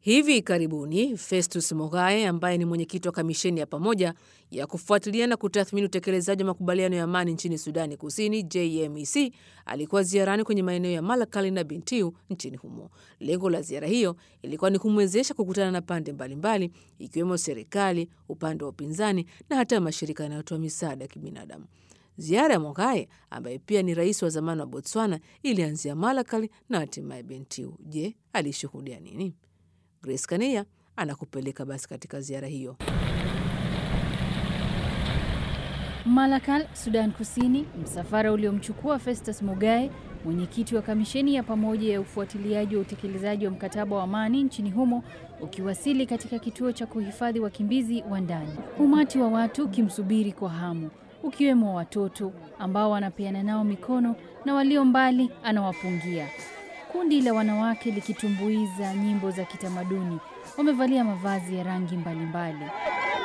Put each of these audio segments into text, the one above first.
Hivi karibuni Festus Mogae ambaye ni mwenyekiti wa kamisheni ya pamoja ya kufuatilia na kutathmini utekelezaji wa makubaliano ya amani nchini Sudani Kusini, JMEC, alikuwa ziarani kwenye maeneo ya Malakal na Bentiu nchini humo. Lengo la ziara hiyo ilikuwa ni kumwezesha kukutana na pande mbalimbali, ikiwemo serikali, upande wa upinzani na hata mashirika yanayotoa misaada ya kibinadamu. Ziara ya Mogae ambaye pia ni rais wa zamani wa Botswana ilianzia Malakal na hatimaye Bentiu. Je, alishuhudia nini? Grace Kania anakupeleka basi katika ziara hiyo. Malakal, Sudan Kusini, msafara uliomchukua Festus Mogae, mwenyekiti wa kamisheni ya pamoja ya ufuatiliaji wa utekelezaji wa mkataba wa amani nchini humo, ukiwasili katika kituo cha kuhifadhi wakimbizi wa ndani. Umati wa watu ukimsubiri kwa hamu, ukiwemo watoto ambao wanapeana nao mikono na walio mbali anawapungia. Kundi la wanawake likitumbuiza nyimbo za kitamaduni, wamevalia mavazi ya rangi mbalimbali mbali.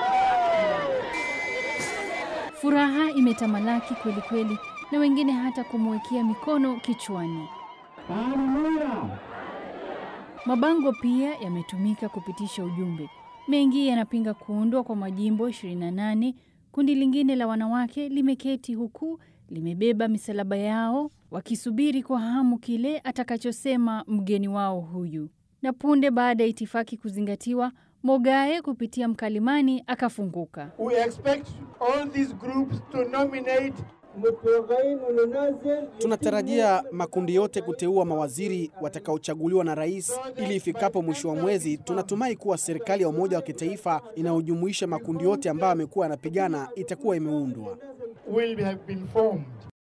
Furaha imetamalaki kweli kweli, na wengine hata kumwekea mikono kichwani. Mabango pia yametumika kupitisha ujumbe. Mengi yanapinga kuundwa kwa majimbo 28. Kundi lingine la wanawake limeketi huku limebeba misalaba yao wakisubiri kwa hamu kile atakachosema mgeni wao huyu. Na punde baada ya itifaki kuzingatiwa, Mogae kupitia mkalimani akafunguka. We expect all these groups to nominate Tunatarajia makundi yote kuteua mawaziri watakaochaguliwa na rais ili ifikapo mwisho wa mwezi, tunatumai kuwa serikali ya umoja wa kitaifa inayojumuisha makundi yote ambayo yamekuwa yanapigana itakuwa imeundwa. will have been formed.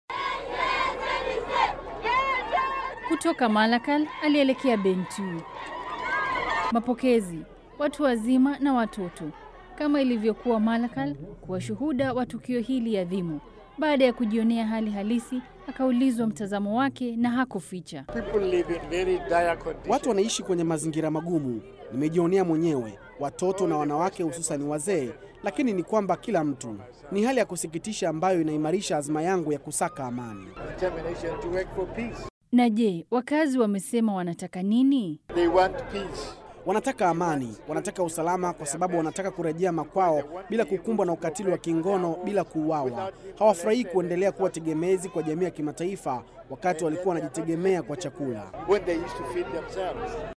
Kutoka Malakal alielekea Bentiu. Mapokezi, watu wazima na watoto, kama ilivyokuwa Malakal, kuwa shuhuda wa tukio hili adhimu. Baada ya kujionea hali halisi, akaulizwa mtazamo wake na hakuficha. People live in very dire conditions. Watu wanaishi kwenye mazingira magumu, nimejionea mwenyewe, watoto na wanawake, hususani wazee. Lakini ni kwamba kila mtu, ni hali ya kusikitisha ambayo inaimarisha azma yangu ya kusaka amani. Determination to work for peace. Na je, wakazi wamesema wanataka nini? They want peace. Wanataka amani, wanataka usalama, kwa sababu wanataka kurejea makwao bila kukumbwa na ukatili wa kingono, bila kuuawa. Hawafurahii kuendelea kuwa tegemezi kwa jamii ya kimataifa wakati walikuwa wanajitegemea kwa chakula. When they used to feed themselves.